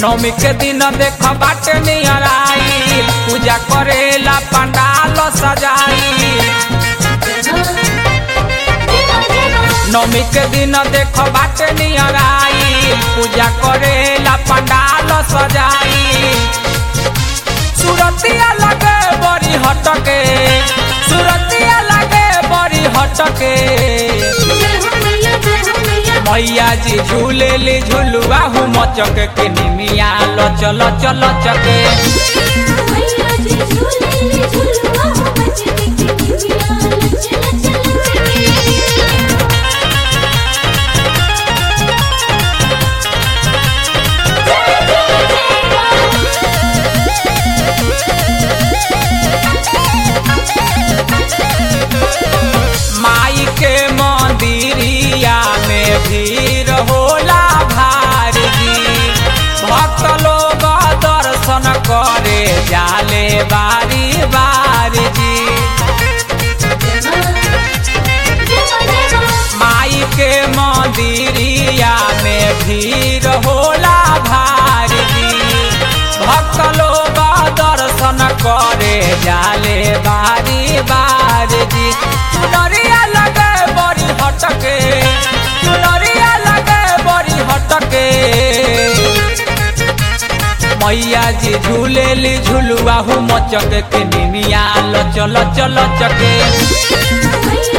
नवमी के दिन देख बाटे नियर आई पूजा करेला पंडाल सजाई नवमी के दिन देख बाटे नियर आई पूजा करेला पंडाल सजाई सुरतिया लगे बड़ी हटके सुरतिया लगे बड़ी हटके मैया जी झूले ली झुलुआ हूँ मचक के निमिया लो चलो चलो चके माई के मंदिरिया में भीड़ होला भारी भक्त लोग दर्शन करे जाले बारी बारी जी माई के मंदिरिया में भीड़ होला भारी भक्त लोग दर्शन करे जाले बारी बारी जी चुनरिया लगे बड़ी हटके चुनरिया लगे बड़ी हटके मैया जी झूले ली झुलुआ हूँ मचक के निमिया लो चलो चलो चके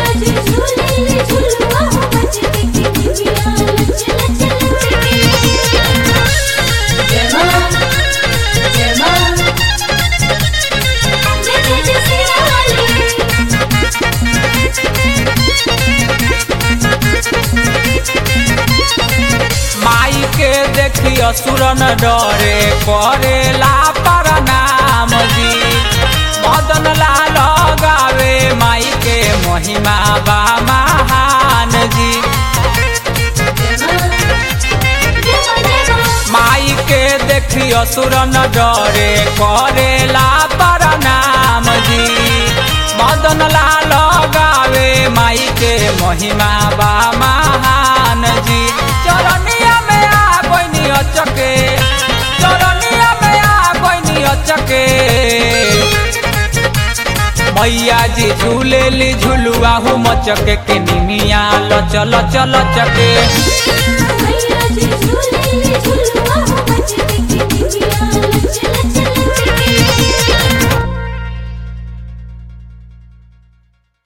माई के देखियो सुरन डरे करेला प्रणाम जी मदन लाल गावे माई के महिमा बा महान जी माई के देखियो सुरन डरे करेला प्रणाम जी मदन लाल गावे माई के महिमा बा महान जी चरनिया में आ कोई अचके चरनिया में आ कोई अचके मैया जी झूले ली झुलुआ हूँ मचके के निमिया लो चलो चलो चके